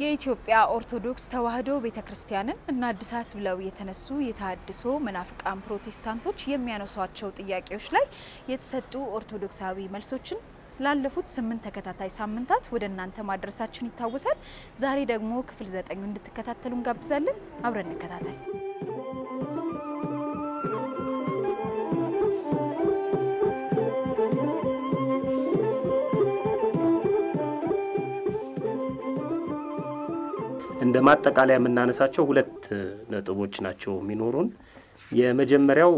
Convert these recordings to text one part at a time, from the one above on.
የኢትዮጵያ ኦርቶዶክስ ተዋሕዶ ቤተ ክርስቲያንን እናድሳት ብለው የተነሱ የተሃድሶ መናፍቃን ፕሮቴስታንቶች የሚያነሷቸው ጥያቄዎች ላይ የተሰጡ ኦርቶዶክሳዊ መልሶችን ላለፉት ስምንት ተከታታይ ሳምንታት ወደ እናንተ ማድረሳችን ይታወሳል። ዛሬ ደግሞ ክፍል ዘጠኙ እንድትከታተሉ እንጋብዛለን። አብረን እንከታተል። እንደ ማጠቃለያ የምናነሳቸው ሁለት ነጥቦች ናቸው የሚኖሩን። የመጀመሪያው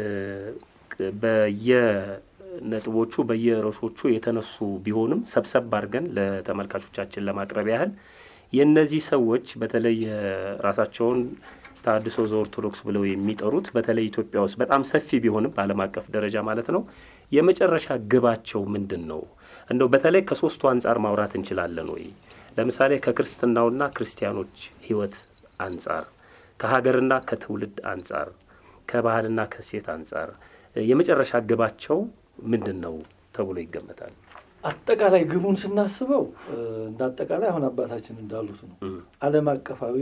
በየነጥቦቹ በየርዕሶቹ የተነሱ ቢሆንም ሰብሰብ አድርገን ለተመልካቾቻችን ለማቅረብ ያህል የእነዚህ ሰዎች በተለይ ራሳቸውን ተሃድሶ ዘኦርቶዶክስ ብለው የሚጠሩት በተለይ ኢትዮጵያ ውስጥ በጣም ሰፊ ቢሆንም በዓለም አቀፍ ደረጃ ማለት ነው የመጨረሻ ግባቸው ምንድን ነው? እንደው በተለይ ከሶስቱ አንጻር ማውራት እንችላለን ወይ? ለምሳሌ ከክርስትናውና ክርስቲያኖች ሕይወት አንጻር፣ ከሀገርና ከትውልድ አንጻር፣ ከባህልና ከሴት አንጻር የመጨረሻ ግባቸው ምንድን ነው ተብሎ ይገመታል? አጠቃላይ ግቡን ስናስበው እንደ አጠቃላይ አሁን አባታችን እንዳሉት ነው። ዓለም አቀፋዊ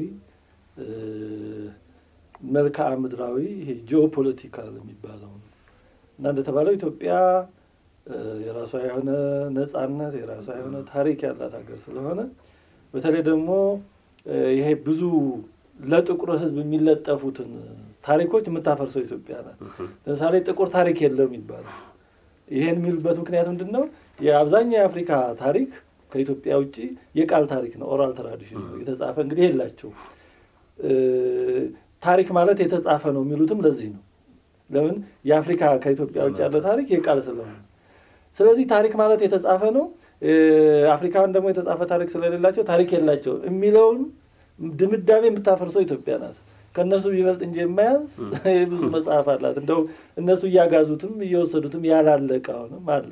መልክዓ ምድራዊ ይሄ ጂኦፖለቲካል የሚባለው ነው እና እንደተባለው ኢትዮጵያ የራሷ የሆነ ነጻነት የራሷ የሆነ ታሪክ ያላት ሀገር ስለሆነ በተለይ ደግሞ ይሄ ብዙ ለጥቁር ሕዝብ የሚለጠፉትን ታሪኮች የምታፈርሰው ኢትዮጵያ ናት። ለምሳሌ ጥቁር ታሪክ የለም ይባላል። ይሄን የሚሉበት ምክንያት ምንድን ነው? የአብዛኛው የአፍሪካ ታሪክ ከኢትዮጵያ ውጭ የቃል ታሪክ ነው፣ ኦራል ትራዲሽን ነው። የተጻፈ እንግዲህ የላቸው። ታሪክ ማለት የተጻፈ ነው የሚሉትም ለዚህ ነው። ለምን የአፍሪካ ከኢትዮጵያ ውጭ ያለ ታሪክ የቃል ስለሆነ ስለዚህ ታሪክ ማለት የተጻፈ ነው። አፍሪካውያን ደግሞ የተጻፈ ታሪክ ስለሌላቸው ታሪክ የላቸው የሚለውን ድምዳሜ የምታፈርሰው ኢትዮጵያ ናት። ከእነሱ ቢበልጥ እንጂ የማያንስ ብዙ መጽሐፍ አላት። እንደው እነሱ እያጋዙትም እየወሰዱትም ያላለቀ አሁንም አለ።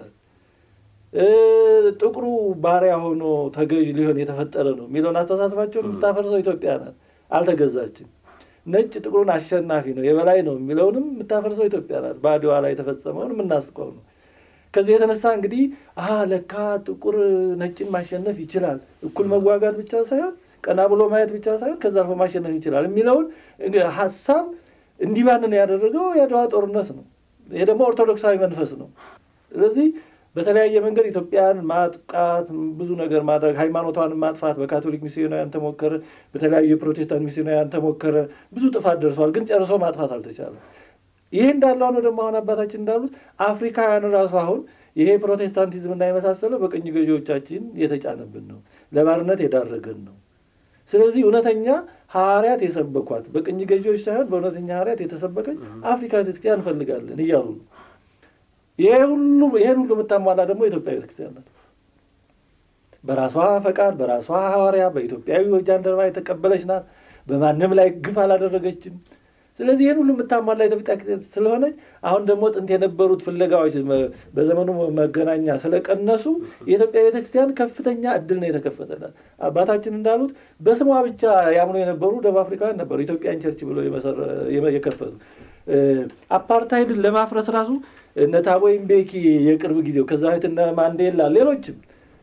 ጥቁሩ ባሪያ ሆኖ ተገዥ ሊሆን የተፈጠረ ነው የሚለውን አስተሳሰባቸውን የምታፈርሰው ኢትዮጵያ ናት። አልተገዛችም። ነጭ ጥቁሩን አሸናፊ ነው የበላይ ነው የሚለውንም የምታፈርሰው ኢትዮጵያ ናት። በአድዋ ላይ የተፈጸመውን የምናስቀው ነው። ከዚህ የተነሳ እንግዲህ አሀ ለካ ጥቁር ነጭን ማሸነፍ ይችላል፣ እኩል መዋጋት ብቻ ሳይሆን ቀና ብሎ ማየት ብቻ ሳይሆን ከዛ አልፎ ማሸነፍ ይችላል የሚለውን ሀሳብ እንዲባንን ያደረገው የአድዋ ጦርነት ነው። ይሄ ደግሞ ኦርቶዶክሳዊ መንፈስ ነው። ስለዚህ በተለያየ መንገድ ኢትዮጵያን ማጥቃት፣ ብዙ ነገር ማድረግ፣ ሃይማኖቷን ማጥፋት በካቶሊክ ሚስዮናውያን ተሞከረ፣ በተለያዩ የፕሮቴስታንት ሚስዮናውያን ተሞከረ። ብዙ ጥፋት ደርሷል፣ ግን ጨርሶ ማጥፋት አልተቻለም። ይሄ እንዳለ ነው ደግሞ አሁን አባታችን እንዳሉት አፍሪካውያን ራሱ አሁን ይሄ ፕሮቴስታንቲዝምና የመሳሰለው በቅኝ ገዢዎቻችን የተጫነብን ነው፣ ለባርነት የዳረገን ነው። ስለዚህ እውነተኛ ሐዋርያት የሰበኳት በቅኝ ገዢዎች ሳይሆን በእውነተኛ ሐዋርያት የተሰበከች አፍሪካ ቤተክርስቲያን እንፈልጋለን እያሉ ነው። ይሄ ሁሉ ይሄን ሁሉ የምታሟላ ደግሞ የኢትዮጵያ ቤተክርስቲያን ናት። በራሷ ፈቃድ በራሷ ሐዋርያ በኢትዮጵያዊ ጃንደረባ የተቀበለች ናት። በማንም ላይ ግፍ አላደረገችም። ስለዚህ ይህን ሁሉ የምታሟላ ኢትዮጵያ ስለሆነች አሁን ደግሞ ጥንት የነበሩት ፍለጋዎች በዘመኑ መገናኛ ስለቀነሱ የኢትዮጵያ ቤተክርስቲያን ከፍተኛ እድል ነው የተከፈተላት። አባታችን እንዳሉት በስሟ ብቻ ያምኑ የነበሩ ደቡብ አፍሪካውያን ነበሩ ኢትዮጵያን ቸርች ብሎ የከፈቱ። አፓርታይድን ለማፍረስ ራሱ እነ ታቦ ምቤኪ የቅርብ ጊዜው ከዛ በፊት እነ ማንዴላ ሌሎችም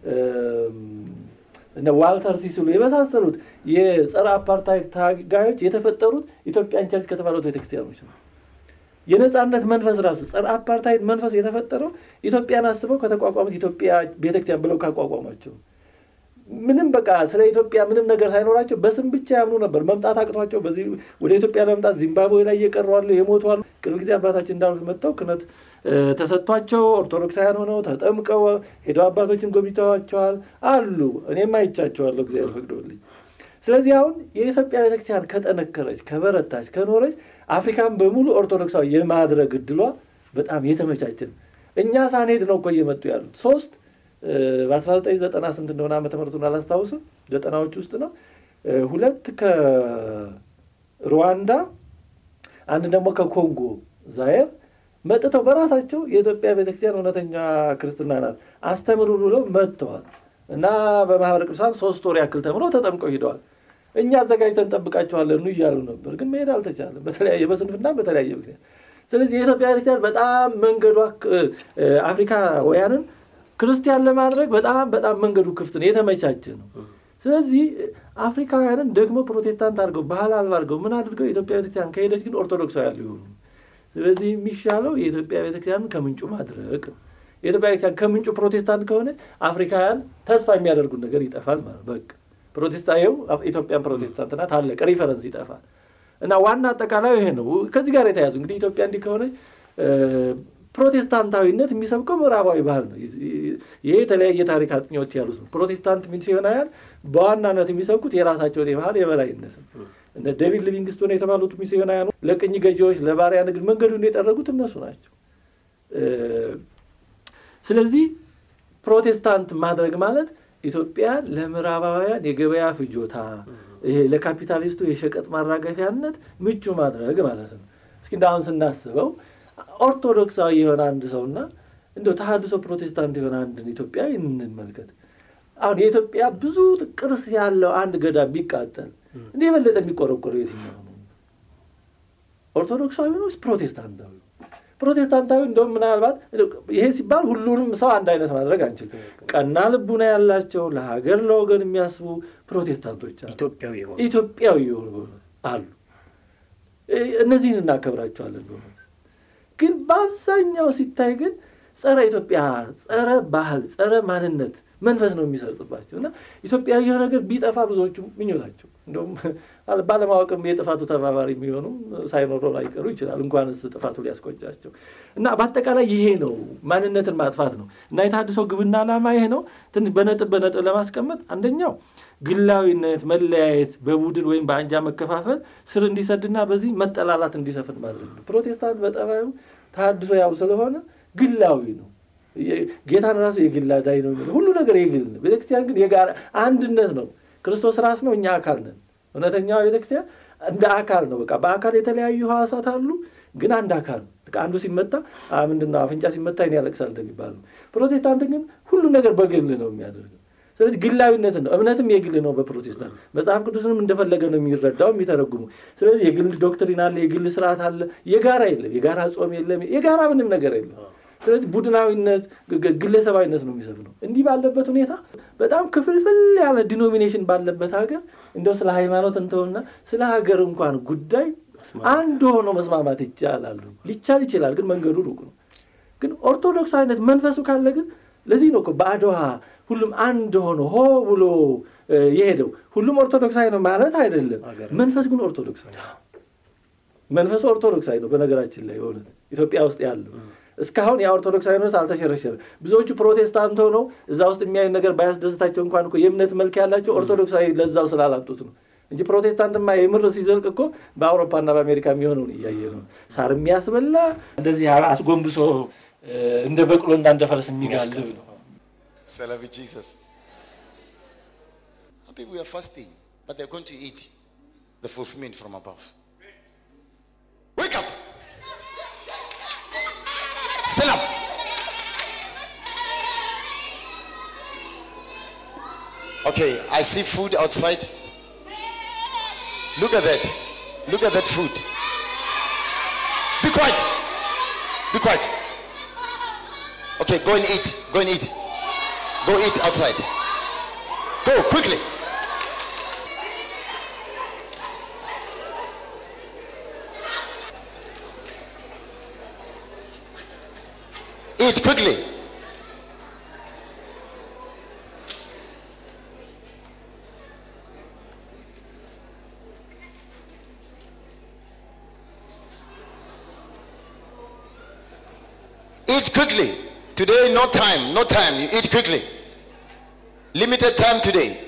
እነ ዋልተር ሲስሉ የመሳሰሉት የጸረ አፓርታይድ ታጋዮች የተፈጠሩት ኢትዮጵያን ቸርች ከተባሉት ቤተክርስቲያኖች ነው። የነጻነት መንፈስ ራሱ ጸረ አፓርታይድ መንፈስ የተፈጠረው ኢትዮጵያን አስበው ከተቋቋሙት ኢትዮጵያ ቤተክርስቲያን ብለው ካቋቋሟቸው ምንም በቃ ስለ ኢትዮጵያ ምንም ነገር ሳይኖራቸው በስም ብቻ ያምኑ ነበር። መምጣት አቅቷቸው በዚህ ወደ ኢትዮጵያ ለመምጣት ዚምባብዌ ላይ እየቀሩ አሉ፣ የሞቱ አሉ። ቅርብ ጊዜ አባታችን እንዳሉት መጥተው ክህነት ተሰጥቷቸው ኦርቶዶክሳውያን ሆነው ተጠምቀው ሄደው አባቶችን ጎብኝተዋቸዋል አሉ። እኔም አይቻቸዋለሁ እግዚአብሔር ፈቅዶልኝ። ስለዚህ አሁን የኢትዮጵያ ቤተክርስቲያን ከጠነከረች፣ ከበረታች፣ ከኖረች አፍሪካን በሙሉ ኦርቶዶክሳዊ የማድረግ እድሏ በጣም የተመቻቸ ነው። እኛ ሳንሄድ ነው እኮ እየመጡ ያሉት ሶስት በአስራ ዘጠኝ ዘጠና ስንት እንደሆነ ዓመተ ምሕረቱን አላስታውስም። ዘጠናዎች ውስጥ ነው። ሁለት ከሩዋንዳ አንድ ደግሞ ከኮንጎ ዛየር መጥተው በራሳቸው የኢትዮጵያ ቤተክርስቲያን እውነተኛ ክርስትና ናት አስተምሩ ብለው መጥተዋል እና በማህበረ ቅዱሳን ሶስት ወር ያክል ተምረው ተጠምቀው ሂደዋል። እኛ አዘጋጅተን እንጠብቃቸዋለን እያሉ ነበር፣ ግን መሄድ አልተቻለም፣ በተለያየ በስንፍና በተለያየ ምክንያት። ስለዚህ የኢትዮጵያ ቤተክርስቲያን በጣም መንገዷ አፍሪካውያንን ክርስቲያን ለማድረግ በጣም በጣም መንገዱ ክፍት ነው፣ የተመቻቸ ነው። ስለዚህ አፍሪካውያንን ደግሞ ፕሮቴስታንት አድርገው ባህል አልባ አድርገው ምን አድርገው የኢትዮጵያ ቤተክርስቲያን ከሄደች ግን ኦርቶዶክሳውያን ሊሆኑ ስለዚህ የሚሻለው የኢትዮጵያ ቤተክርስቲያንን ከምንጩ ማድረግ ነው። የኢትዮጵያ ቤተክርስቲያን ከምንጩ ፕሮቴስታንት ከሆነ አፍሪካውያን ተስፋ የሚያደርጉት ነገር ይጠፋል ማለት በቃ ፕሮቴስታየው ኢትዮጵያን ፕሮቴስታንት ናት አለቀ። ሪፈረንስ ይጠፋል እና ዋና አጠቃላዩ ይሄ ነው። ከዚህ ጋር የተያዙ እንግዲህ ኢትዮጵያ እንዲህ ከሆነ ፕሮቴስታንታዊነት የሚሰብከው ምዕራባዊ ባህል ነው። ይሄ የተለያየ ታሪክ አጥኚዎች ያሉት ነው። ፕሮቴስታንት ሚስዮናውያን በዋናነት የሚሰብኩት የራሳቸውን የባህል የበላይነት ነው። እነ ዴቪድ ሊቪንግስቶን የተባሉት ሚስዮናውያኑ ለቅኝ ገዢዎች ለባሪያ ንግድ መንገዱን የጠረጉት እነሱ ናቸው። ስለዚህ ፕሮቴስታንት ማድረግ ማለት ኢትዮጵያ ለምዕራባውያን የገበያ ፍጆታ ይሄ ለካፒታሊስቱ የሸቀጥ ማራገፊያነት ምቹ ማድረግ ማለት ነው። እስኪ እንደ አሁን ስናስበው ኦርቶዶክሳዊ የሆነ አንድ ሰውና እንደው ተሐድሶ ፕሮቴስታንት የሆነ አንድን ኢትዮጵያዊ እንመልከት። አሁን የኢትዮጵያ ብዙ ቅርስ ያለው አንድ ገዳም ቢቃጠል እንደ የበለጠ የሚቆረቆረው የትኛው ነው? ኦርቶዶክሳዊ ነው ፕሮቴስታንታዊ? ፕሮቴስታንታዊ እንደውም ምናልባት ይሄ ሲባል ሁሉንም ሰው አንድ አይነት ማድረግ አንችልም። ቀና ልቡና ያላቸው ለሀገር ለወገን የሚያስቡ ፕሮቴስታንቶች አሉ፣ ኢትዮጵያዊ የሆኑ ኢትዮጵያዊ የሆኑ አሉ። እነዚህን እናከብራቸዋለን በእውነት ግን በአብዛኛው ሲታይ ግን ጸረ ኢትዮጵያ፣ ጸረ ባህል፣ ጸረ ማንነት መንፈስ ነው የሚሰርጽባቸው እና ኢትዮጵያዊ የሆነ ነገር ቢጠፋ ብዙዎቹ ምኞታቸው እንደውም ባለማወቅም የጥፋቱ ተባባሪ የሚሆኑም ሳይኖሩ ላይቀሩ ይችላል። እንኳንስ ጥፋቱ ሊያስቆጫቸው እና በአጠቃላይ ይሄ ነው ማንነትን ማጥፋት ነው እና የተሐድሶ ግብና ዓላማ ይሄ ነው። ትንሽ በነጥብ በነጥብ ለማስቀመጥ አንደኛው ግላዊነት፣ መለያየት፣ በቡድን ወይም በአንጃ መከፋፈል ስር እንዲሰድና በዚህ መጠላላት እንዲሰፍን ማድረግ ነው። ፕሮቴስታንት በጠባዩ ተሐድሶ ያው ስለሆነ ግላዊ ነው። ጌታን ራሱ የግል አዳኝ ነው የሚለው ሁሉ ነገር የግል ነው። ቤተክርስቲያን ግን የጋራ አንድነት ነው። ክርስቶስ ራስ ነው፣ እኛ አካል ነን። እውነተኛዋ ቤተክርስቲያን እንደ አካል ነው። በቃ በአካል የተለያዩ ህዋሳት አሉ፣ ግን አንድ አካል ነው። አንዱ ሲመታ ምንድን ነው አፍንጫ ሲመታ ይኔ ያለቅሳል እንደሚባል ነው። ፕሮቴስታንት ግን ሁሉ ነገር በግል ነው የሚያደርገው። ስለዚህ ግላዊነትን ነው። እምነትም የግል ነው በፕሮቴስታንት መጽሐፍ ቅዱስንም እንደፈለገ ነው የሚረዳው የሚተረጉሙ። ስለዚህ የግል ዶክትሪን አለ፣ የግል ስርዓት አለ። የጋራ የለም፣ የጋራ ጾም የለም፣ የጋራ ምንም ነገር የለም። ስለዚህ ቡድናዊነት፣ ግለሰባዊነት ነው የሚሰፍነው። እንዲህ ባለበት ሁኔታ በጣም ክፍልፍል ያለ ዲኖሚኔሽን ባለበት ሀገር እንደው ስለ ሃይማኖት እንተውና ስለ ሀገር እንኳን ጉዳይ አንድ ሆኖ መስማማት ይቻላሉ። ሊቻል ይችላል፣ ግን መንገዱ ሩቅ ነው። ግን ኦርቶዶክስ አይነት መንፈሱ ካለ ግን ለዚህ ነው እኮ በአድዋ ሁሉም አንድ ሆኖ ሆ ብሎ የሄደው። ሁሉም ኦርቶዶክሳዊ ነው ማለት አይደለም። መንፈስ ግን ኦርቶዶክሳዊ ነው። መንፈሱ ኦርቶዶክሳዊ ነው። በነገራችን ላይ በእውነት ኢትዮጵያ ውስጥ ያለው እስካሁን የኦርቶዶክሳዊ መንፈስ አልተሸረሸረ። ብዙዎቹ ፕሮቴስታንት ሆነው እዛ ውስጥ የሚያዩ ነገር ባያስደስታቸው እንኳን እኮ የእምነት መልክ ያላቸው ኦርቶዶክሳዊ ለዛው ስላላጡት ነው እንጂ ፕሮቴስታንትማ የምር ሲዘልቅ እኮ በአውሮፓና በአሜሪካ የሚሆነውን እያየ ነው። ሳር የሚያስበላ እንደዚህ አስጎንብሶ እንደ በቅሎና እንደ ፈረስ የሚጋልብ ነው። Celebrate Jesus. Some people are fasting, but they're going to eat the fulfillment from above. Wake up! Stand up! Okay, I see food outside. Look at that. Look at that food. Be quiet. Be quiet. Okay, go and eat. Go and eat. Go eat outside. Go quickly. Eat quickly. Eat quickly. Today, no time. No time. You eat quickly. Limited time today.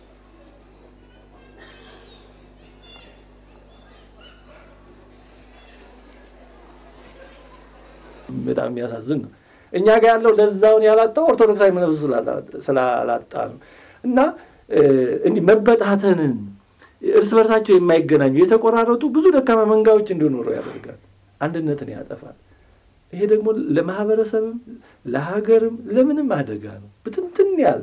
በጣም የሚያሳዝን ነው። እኛ ጋር ያለው ለዛውን ያላጣው ኦርቶዶክሳዊ መንፈስ ስላላጣ ነው። እና እንዲህ መበታተንን እርስ በርሳቸው የማይገናኙ የተቆራረጡ ብዙ ደካማ መንጋዎች እንዲኖሩ ያደርጋል። አንድነትን ያጠፋል። ይሄ ደግሞ ለማህበረሰብም ለሀገርም ለምንም አደጋ ነው። ብትንትን ያለ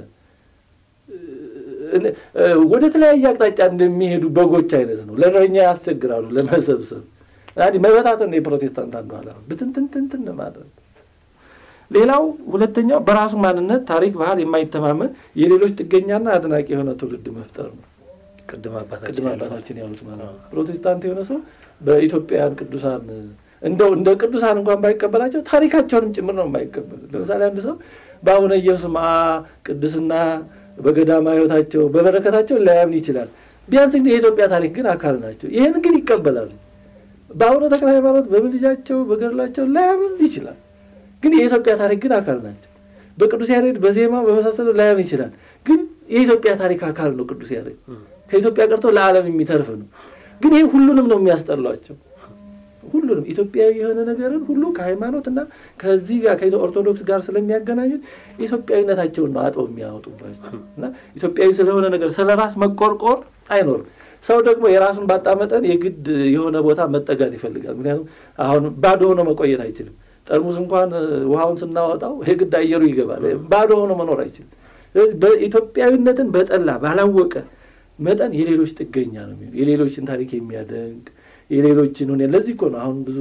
ወደ ተለያየ አቅጣጫ እንደሚሄዱ በጎች አይነት ነው። ለእረኛ ያስቸግራሉ ለመሰብሰብ። መበታተን ነው የፕሮቴስታንት አንዱ ዓላማ፣ ብትንትንትንትን ማድረግ። ሌላው ሁለተኛው በራሱ ማንነት፣ ታሪክ፣ ባህል የማይተማመን የሌሎች ጥገኛና አድናቂ የሆነ ትውልድ መፍጠር ነው። ቅድም አባታችን ቅድም ያሉት አባታችን ያሉት ማለት ነው። ፕሮቴስታንት የሆነ ሰው በኢትዮጵያውያን ቅዱሳን እንደው እንደ ቅዱሳን እንኳን ባይቀበላቸው ታሪካቸውንም ጭምር ነው የማይቀበል። ለምሳሌ አንድ ሰው በአቡነ ኢየሱስ ማ ቅድስና በገዳማ ሕይወታቸው በበረከታቸው ላያምን ይችላል። ቢያንስ ግን የኢትዮጵያ ታሪክ ግን አካል ናቸው። ይህን ግን ይቀበላሉ። በአቡነ ተክለ ሃይማኖት በምልጃቸው በገድላቸው ላያምን ይችላል። ግን የኢትዮጵያ ታሪክ ግን አካል ናቸው። በቅዱስ ያሬድ በዜማ በመሳሰሉ ላያምን ይችላል። ግን የኢትዮጵያ ታሪክ አካል ነው። ቅዱስ ያሬድ ከኢትዮጵያ ቀርቶ ለዓለም የሚተርፍ ነው። ግን ይህ ሁሉንም ነው የሚያስጠሏቸው። ሁሉንም ኢትዮጵያዊ የሆነ ነገርን ሁሉ ከሃይማኖት እና ከዚህ ጋር ከኦርቶዶክስ ጋር ስለሚያገናኙት ኢትዮጵያዊነታቸውን ነው አጥበው የሚያወጡባቸው እና ኢትዮጵያዊ ስለሆነ ነገር ስለ ራስ መቆርቆር አይኖርም። ሰው ደግሞ የራሱን ባጣ መጠን የግድ የሆነ ቦታ መጠጋት ይፈልጋል። ምክንያቱም አሁን ባዶ ሆኖ መቆየት አይችልም። ጠርሙስ እንኳን ውሃውን ስናወጣው የግድ አየሩ ይገባል። ባዶ ሆኖ መኖር አይችልም። ስለዚህ በኢትዮጵያዊነትን በጠላ ባላወቀ መጠን የሌሎች ጥገኛ ነው የሚሆነው። የሌሎችን ታሪክ የሚያደንቅ የሌሎችን ሁኔ ለዚህ እኮ ነው አሁን ብዙ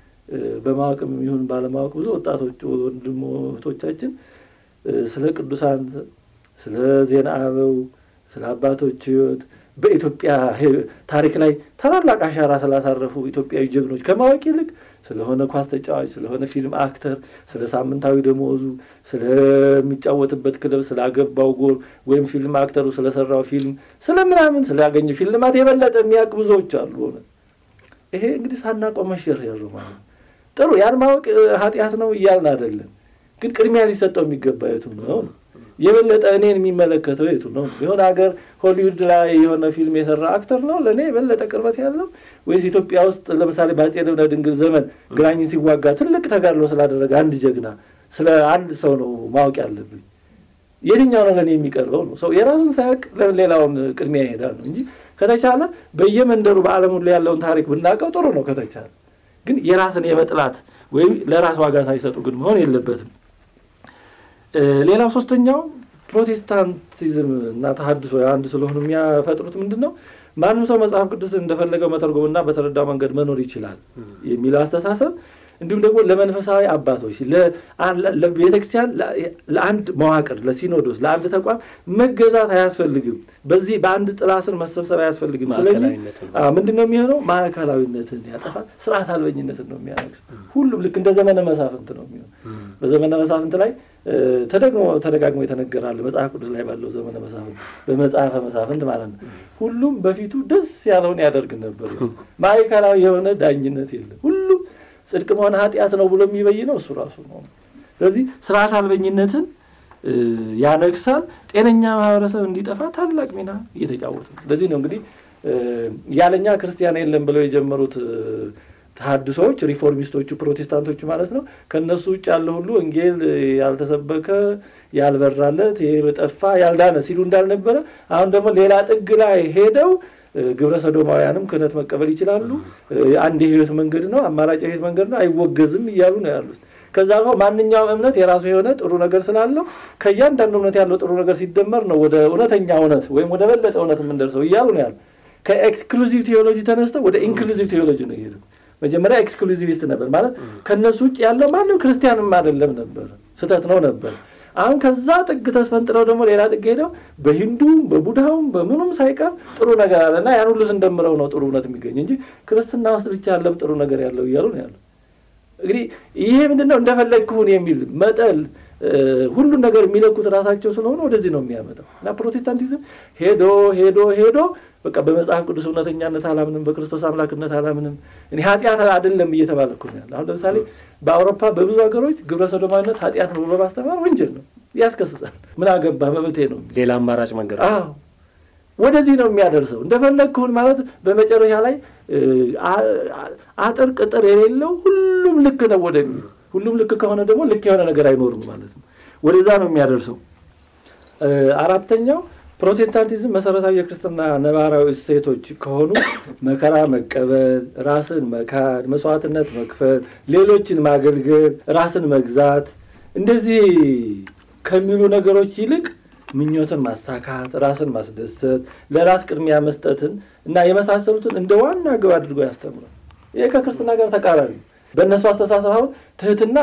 በማወቅም ይሁን ባለማወቅ ብዙ ወጣቶች ወንድሞ እህቶቻችን ስለ ቅዱሳን፣ ስለ ዜና አበው፣ ስለ አባቶች ሕይወት በኢትዮጵያ ታሪክ ላይ ታላላቅ አሻራ ስላሳረፉ ኢትዮጵያዊ ጀግኖች ከማወቅ ይልቅ ስለሆነ ኳስ ተጫዋች፣ ስለሆነ ፊልም አክተር፣ ስለ ሳምንታዊ ደሞዙ፣ ስለሚጫወትበት ክለብ፣ ስላገባው ጎል ወይም ፊልም አክተሩ ስለሰራው ፊልም፣ ስለምናምን ስላገኘው ሽልማት የበለጠ የሚያውቅ ብዙዎች አሉ። ሆነ ይሄ እንግዲህ ሳናውቀው መሸርሸር ማለት ነው። ጥሩ ያን ማወቅ ኃጢአት ነው እያልን አይደለም፣ ግን ቅድሚያ ሊሰጠው የሚገባ የቱ ነው? የበለጠ እኔን የሚመለከተው የቱ ነው? የሆነ ሀገር ሆሊውድ ላይ የሆነ ፊልም የሰራ አክተር ነው ለእኔ የበለጠ ቅርበት ያለው ወይስ ኢትዮጵያ ውስጥ ለምሳሌ በአፄ ልብነ ድንግል ዘመን ግራኝን ሲዋጋ ትልቅ ተጋድሎ ስላደረገ አንድ ጀግና ስለ አንድ ሰው ነው ማወቅ ያለብኝ? የትኛው ነው ለእኔ የሚቀርበው ነው? ሰው የራሱን ሳያውቅ ሌላውን ቅድሚያ ይሄዳል ነው እንጂ ከተቻለ በየመንደሩ በዓለም ሁሉ ያለውን ታሪክ ብናውቀው ጥሩ ነው ከተቻለ። ግን የራስን የመጥላት ወይም ለራስ ዋጋ ሳይሰጡ ግን መሆን የለበትም። ሌላው ሶስተኛው ፕሮቴስታንቲዝም እና ተሐድሶ አንድ ስለሆኑ የሚያፈጥሩት ምንድን ነው? ማንም ሰው መጽሐፍ ቅዱስን እንደፈለገው መተርጎምና በተረዳው መንገድ መኖር ይችላል የሚለው አስተሳሰብ እንዲሁም ደግሞ ለመንፈሳዊ አባቶች ለቤተክርስቲያን ለአንድ መዋቅር ለሲኖዶስ ለአንድ ተቋም መገዛት አያስፈልግም። በዚህ በአንድ ጥላ ስር መሰብሰብ አያስፈልግም። ስለዚህ ምንድን ነው የሚሆነው? ማዕከላዊነትን ያጠፋል፣ ስርዓት አልበኝነትን ነው የሚያነግስ። ሁሉም ልክ እንደ ዘመነ መሳፍንት ነው የሚሆን። በዘመነ መሳፍንት ላይ ተደግሞ ተደጋግሞ የተነገራል። መጽሐፍ ቅዱስ ላይ ባለው ዘመነ መሳፍንት በመጽሐፈ መሳፍንት ማለት ነው። ሁሉም በፊቱ ደስ ያለውን ያደርግ ነበር። ማዕከላዊ የሆነ ዳኝነት የለም። ሁሉም ጽድቅ መሆን ኃጢአት ነው ብሎ የሚበይነው እሱ ራሱ ነው። ስለዚህ ስርዓት አልበኝነትን ያነግሳል። ጤነኛ ማህበረሰብ እንዲጠፋ ታላቅ ሚና እየተጫወተ ነው። ለዚህ ነው እንግዲህ ያለኛ ክርስቲያን የለም ብለው የጀመሩት ተሐድሶዎች ሪፎርሚስቶቹ ፕሮቴስታንቶቹ ማለት ነው። ከእነሱ ውጭ ያለ ሁሉ ወንጌል ያልተሰበከ ያልበራለት የጠፋ ያልዳነ ሲሉ እንዳልነበረ አሁን ደግሞ ሌላ ጥግ ላይ ሄደው ግብረ ሰዶማውያንም ክህነት መቀበል ይችላሉ። አንድ የህይወት መንገድ ነው፣ አማራጭ የህይወት መንገድ ነው፣ አይወገዝም እያሉ ነው ያሉት። ከዛ ጋር ማንኛውም እምነት የራሱ የሆነ ጥሩ ነገር ስላለው ከእያንዳንዱ እምነት ያለው ጥሩ ነገር ሲደመር ነው ወደ እውነተኛ እውነት ወይም ወደ በለጠ እውነት የምንደርሰው እያሉ ነው ያሉ። ከኤክስክሉዚቭ ቴዎሎጂ ተነስተው ወደ ኢንክሉዚቭ ቴዎሎጂ ነው የሄዱ። መጀመሪያ ኤክስክሉዚቪስት ነበር ማለት ከእነሱ ውጭ ያለው ማንም ክርስቲያንም አይደለም ነበር፣ ስህተት ነው ነበር። አሁን ከዛ ጥግ ተስፈንጥረው ደግሞ ሌላ ጥግ ሄደው በሂንዱም በቡድሃውም በምኑም ሳይቀር ጥሩ ነገር አለ እና ያን ሁሉ ስንደምረው ነው ጥሩ እውነት የሚገኝ እንጂ ክርስትና ውስጥ ብቻ ያለም ጥሩ ነገር ያለው እያሉ ነው ያለው። እንግዲህ ይሄ ምንድን ነው እንደፈለግክሁን የሚል መጠል ሁሉን ነገር የሚለኩት ራሳቸው ስለሆነ ወደዚህ ነው የሚያመጣው እና ፕሮቴስታንቲዝም ሄዶ ሄዶ ሄዶ በቃ በመጽሐፍ ቅዱስ እውነተኛነት አላምንም፣ በክርስቶስ አምላክነት አላምንም፣ እኔ ኃጢአት አይደለም እየተባለ እኮ ነው ያለ። አሁን ለምሳሌ በአውሮፓ በብዙ ሀገሮች ግብረ ሰዶማዊነት ኃጢአት ነው ብሎ ማስተማር ወንጀል ነው፣ ያስከስሳል። ምን አገባ መብቴ ነው። ሌላ አማራጭ መንገድ አዎ ወደዚህ ነው የሚያደርሰው። እንደፈለግክሁን ማለት በመጨረሻ ላይ አጥር ቅጥር የሌለው ሁሉም ልክ ነው ወደሚል ሁሉም ልክ ከሆነ ደግሞ ልክ የሆነ ነገር አይኖርም ማለት ነው። ወደዛ ነው የሚያደርሰው። አራተኛው ፕሮቴስታንቲዝም መሰረታዊ የክርስትና ነባራዊ እሴቶች ከሆኑ መከራ መቀበል፣ ራስን መካድ፣ መስዋዕትነት መክፈል፣ ሌሎችን ማገልገል፣ ራስን መግዛት እንደዚህ ከሚሉ ነገሮች ይልቅ ምኞትን ማሳካት፣ ራስን ማስደሰት፣ ለራስ ቅድሚያ መስጠትን እና የመሳሰሉትን እንደ ዋና ግብ አድርጎ ያስተምራል። ይህ ከክርስትና ጋር ተቃራኒ በእነሱ አስተሳሰብ አሁን ትህትና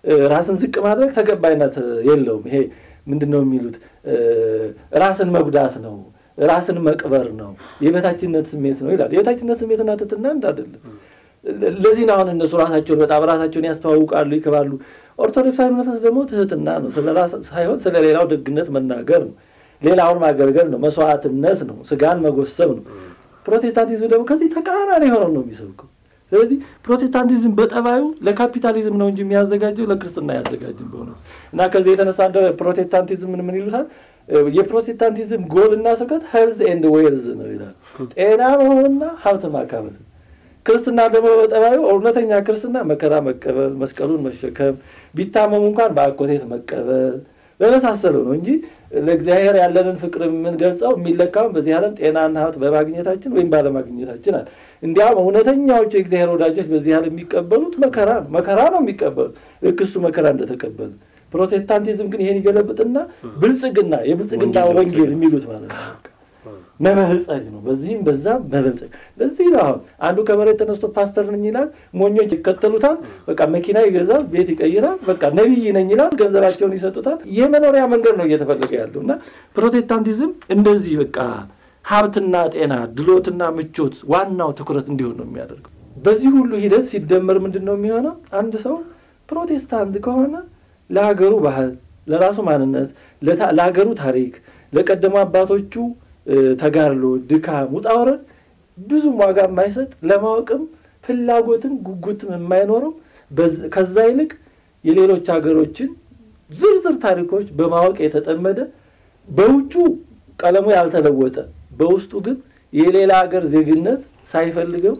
ራስን ዝቅ ማድረግ ተቀባይነት የለውም። ይሄ ምንድን ነው የሚሉት ራስን መጉዳት ነው፣ ራስን መቅበር ነው፣ የበታችነት ስሜት ነው ይላል። የበታችነት ስሜትና ትሕትና አንድ አይደለም። ለዚህ ነው አሁን እነሱ ራሳቸውን በጣም ራሳቸውን ያስተዋውቃሉ፣ ይክባሉ። ኦርቶዶክሳዊ መንፈስ ደግሞ ትሕትና ነው፣ ስለ ራስ ሳይሆን ስለ ሌላው ደግነት መናገር ነው፣ ሌላውን ማገልገል ነው፣ መስዋዕትነት ነው፣ ስጋን መጎሰብ ነው። ፕሮቴስታንቲዝም ደግሞ ከዚህ ተቃራኒ የሆነው ነው የሚሰብከው። ስለዚህ ፕሮቴስታንቲዝም በጠባዩ ለካፒታሊዝም ነው እንጂ የሚያዘጋጀው ለክርስትና አያዘጋጅም በእውነቱ እና ከዚህ የተነሳ እንደ ፕሮቴስታንቲዝም ምን ምን ይሉታል? የፕሮቴስታንቲዝም ጎልና ስብከት ሄልዝ ኤንድ ዌልዝ ነው ይላል። ጤና መሆንና ሀብት ማካበት ነው። ክርስትና ደግሞ በጠባዩ እውነተኛ ክርስትና መከራ መቀበል፣ መስቀሉን መሸከም፣ ቢታመሙ እንኳን በአኮቴት መቀበል በመሳሰለው ነው እንጂ ለእግዚአብሔር ያለንን ፍቅር የምንገልጸው የሚለካውን በዚህ ዓለም ጤናና ሀብት በማግኘታችን ወይም ባለማግኘታችን አለ። እንዲያውም እውነተኛዎቹ የእግዚአብሔር ወዳጆች በዚህ ዓለም የሚቀበሉት መከራ ነው። መከራ ነው የሚቀበሉት ልክ እሱ መከራ እንደተቀበሉ። ፕሮቴስታንቲዝም ግን ይሄን ይገለብጥና ብልጽግና የብልጽግና ወንጌል የሚሉት ማለት ነው መበልጸግ ነው። በዚህም በዛም መበልጸግ። ለዚህ ነው አሁን አንዱ ከመሬት ተነስቶ ፓስተር ነኝ ይላል፣ ሞኞች ይከተሉታል። በቃ መኪና ይገዛል፣ ቤት ይቀይራል፣ በቃ ነቢይ ነኝ ይላል፣ ገንዘባቸውን ይሰጡታል። የመኖሪያ መንገድ ነው እየተፈለገ ያለው እና ፕሮቴስታንቲዝም እንደዚህ በቃ ሀብትና ጤና፣ ድሎትና ምቾት ዋናው ትኩረት እንዲሆን ነው የሚያደርገው። በዚህ ሁሉ ሂደት ሲደመር ምንድን ነው የሚሆነው? አንድ ሰው ፕሮቴስታንት ከሆነ ለሀገሩ ባህል፣ ለራሱ ማንነት፣ ለሀገሩ ታሪክ፣ ለቀደሙ አባቶቹ ተጋድሎ፣ ድካም፣ ውጣ ውረድ ብዙም ዋጋ የማይሰጥ ለማወቅም ፍላጎትም ጉጉትም የማይኖረው ከዛ ይልቅ የሌሎች ሀገሮችን ዝርዝር ታሪኮች በማወቅ የተጠመደ በውጩ ቀለሙ ያልተለወጠ በውስጡ ግን የሌላ ሀገር ዜግነት ሳይፈልገው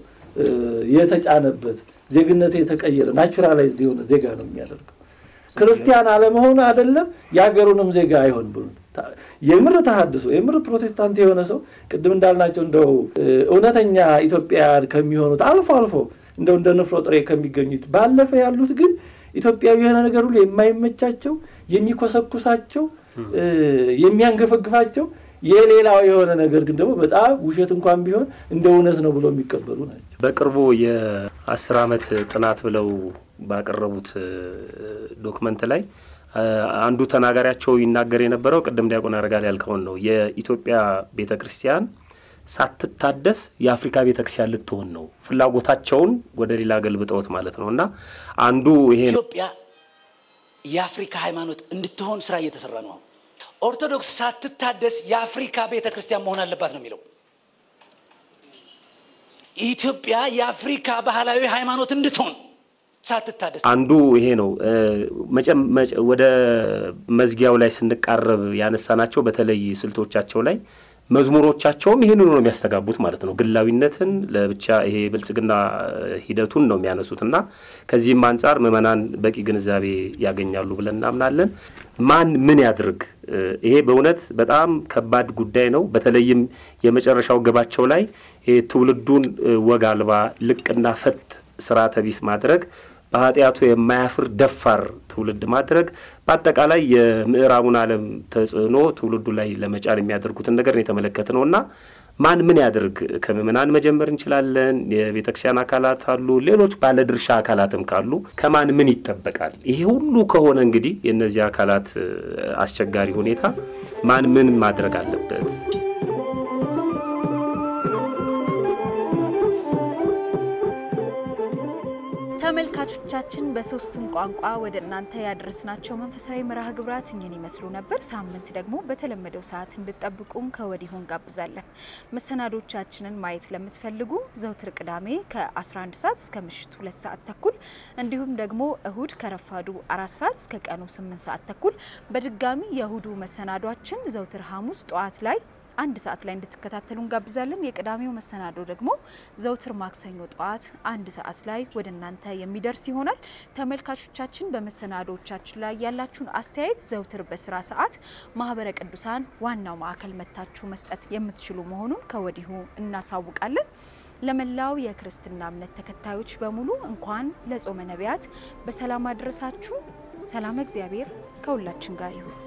የተጫነበት ዜግነቱ የተቀየረ ናቹራላይዝድ የሆነ ዜጋ ነው የሚያደርገው። ክርስቲያን አለመሆኑ አይደለም የሀገሩንም ዜጋ አይሆን ብሎ የምር ተሐድሶ የምር ፕሮቴስታንት የሆነ ሰው ቅድም እንዳልናቸው እንደው እውነተኛ ኢትዮጵያውያን ከሚሆኑት አልፎ አልፎ እንደው እንደ ንፍሮ ጥሬ ከሚገኙት ባለፈ ያሉት ግን ኢትዮጵያዊ የሆነ ነገር ሁሉ የማይመቻቸው የሚኮሰኩሳቸው የሚያንገፈግፋቸው የሌላው የሆነ ነገር ግን ደግሞ በጣም ውሸት እንኳን ቢሆን እንደ እውነት ነው ብሎ የሚቀበሉ ናቸው። በቅርቡ የአስር ዓመት ጥናት ብለው ባቀረቡት ዶክመንት ላይ አንዱ ተናጋሪያቸው ይናገር የነበረው ቅድም ዲያቆን ያደርጋል ያልከውን ነው። የኢትዮጵያ ቤተ ክርስቲያን ሳትታደስ የአፍሪካ ቤተ ክርስቲያን ልትሆን ነው። ፍላጎታቸውን ወደ ሌላ ገልብጠውት ማለት ነው። እና አንዱ ይሄ ኢትዮጵያ የአፍሪካ ሃይማኖት እንድትሆን ስራ እየተሰራ ነው። ኦርቶዶክስ ሳትታደስ የአፍሪካ ቤተ ክርስቲያን መሆን አለባት ነው የሚለው። ኢትዮጵያ የአፍሪካ ባህላዊ ሃይማኖት እንድትሆን ሳትታደስ አንዱ ይሄ ነው። ወደ መዝጊያው ላይ ስንቃረብ ያነሳናቸው በተለይ ስልቶቻቸው ላይ መዝሙሮቻቸውም ይህንኑ ነው የሚያስተጋቡት ማለት ነው። ግላዊነትን ለብቻ ይሄ ብልጽግና ሂደቱን ነው የሚያነሱት እና ከዚህም አንጻር ምዕመናን በቂ ግንዛቤ ያገኛሉ ብለን እናምናለን። ማን ምን ያድርግ? ይሄ በእውነት በጣም ከባድ ጉዳይ ነው። በተለይም የመጨረሻው ግባቸው ላይ ትውልዱን ወግ አልባ ልቅና ፈት ስርዓተ ቢስ ማድረግ በኃጢአቱ የማያፍር ደፋር ትውልድ ማድረግ በአጠቃላይ የምዕራቡን ዓለም ተጽዕኖ ትውልዱ ላይ ለመጫን የሚያደርጉትን ነገር የተመለከተ ነው እና ማን ምን ያድርግ? ከምዕመናን መጀመር እንችላለን። የቤተ ክርስቲያን አካላት አሉ፣ ሌሎች ባለድርሻ አካላትም ካሉ ከማን ምን ይጠበቃል? ይሄ ሁሉ ከሆነ እንግዲህ የእነዚህ አካላት አስቸጋሪ ሁኔታ ማን ምን ማድረግ አለበት? ተመልካቾቻችን በሶስቱም ቋንቋ ወደ እናንተ ያደረስናቸው መንፈሳዊ መርሃ ግብራት እኝን ይመስሉ ነበር። ሳምንት ደግሞ በተለመደው ሰዓት እንድጠብቁን ከወዲሁ እንጋብዛለን። መሰናዶቻችንን ማየት ለምትፈልጉ ዘውትር ቅዳሜ ከ11 ሰዓት እስከ ምሽቱ ሁለት ሰዓት ተኩል እንዲሁም ደግሞ እሁድ ከረፋዱ አራት ሰዓት እስከ ቀኑ 8 ሰዓት ተኩል በድጋሚ የእሁዱ መሰናዷችን ዘውትር ሐሙስ ጠዋት ላይ አንድ ሰዓት ላይ እንድትከታተሉ እንጋብዛለን። የቅዳሜው መሰናዶ ደግሞ ዘውትር ማክሰኞ ጠዋት አንድ ሰዓት ላይ ወደ እናንተ የሚደርስ ይሆናል። ተመልካቾቻችን በመሰናዶቻችን ላይ ያላችሁን አስተያየት ዘውትር በስራ ሰዓት ማህበረ ቅዱሳን ዋናው ማዕከል መታችሁ መስጠት የምትችሉ መሆኑን ከወዲሁ እናሳውቃለን። ለመላው የክርስትና እምነት ተከታዮች በሙሉ እንኳን ለጾመ ነቢያት በሰላም አድረሳችሁ። ሰላም እግዚአብሔር ከሁላችን ጋር ይሁን።